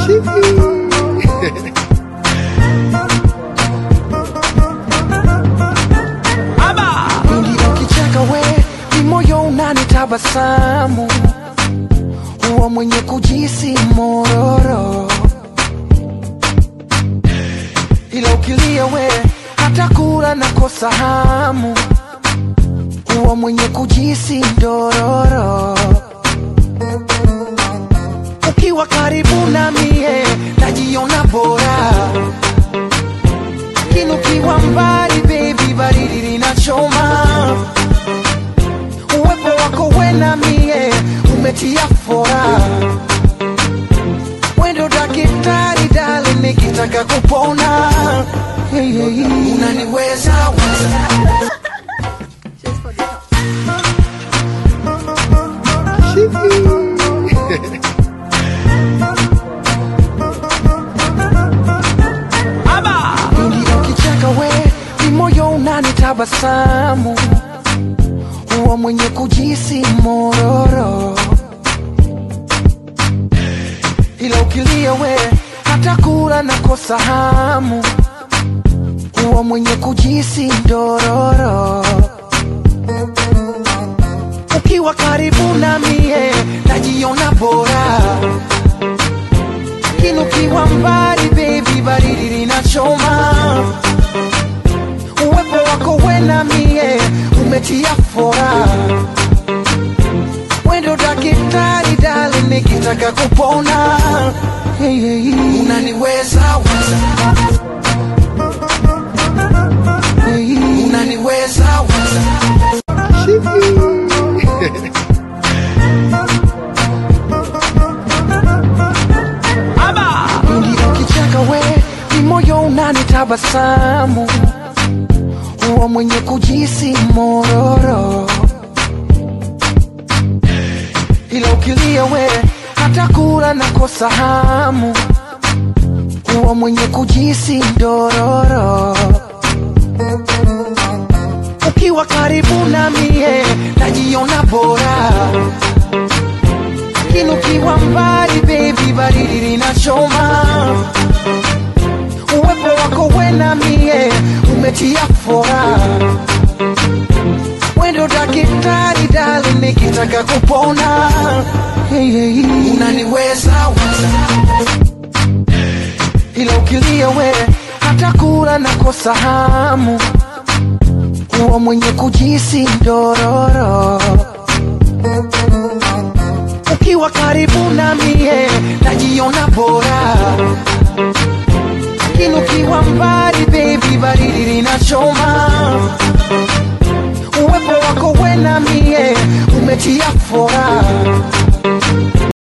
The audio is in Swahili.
Pindi ukicheka we ni moyo unanitabasamu, huwa mwenye kujisi mororo, ila ukilia we hata kula nakosa hamu, huwa mwenye kujisi ndororo. Ukiwa karibu na mie najiona bora lakini ukiwa mbali baby, baridi linachoma. Uwepo wako we na mie umetia fora, wendo daktari dali, nikitaka kupona hey, hey, hey. unaniweza weza Pindi ukicheka we ni moyo unanitabasamu, huwa mwenye kujisi mororo, ila ukilia we hata kula nakosa hamu, huwa mwenye kujisi ndororo. Ukiwa karibu na mie najiona bora lakini ukiwa mbali baby, baridi linachoma. Uwepo wako we na mie umetia fora, wendo daktari dali, nikitaka kupona hey, hey, hey. unaniweza weza hey, hey. unaniweza weza Pindi ukicheka we ni moyo unanitabasamu, huwa mwenye kujisi mororo, ila ukilia we hata kula nakosa hamu, huwa mwenye kujisi ndororo. Ukiwa karibu na mie najiona bora lakini ukiwa mbali baby, baridi linachoma. Uwepo wako we na mie umetia fora, wendo daktari dali, nikitaka kupona hey, hey, hey. unaniweza weza, ila ukilia we hata kula nakosa hamu, huwa mwenye kujisi ndororo ukiwa karibu na mie najiona bora, lakini ukiwa mbali baby, baridi linachoma. Uwepo wako we na mie umetia fora,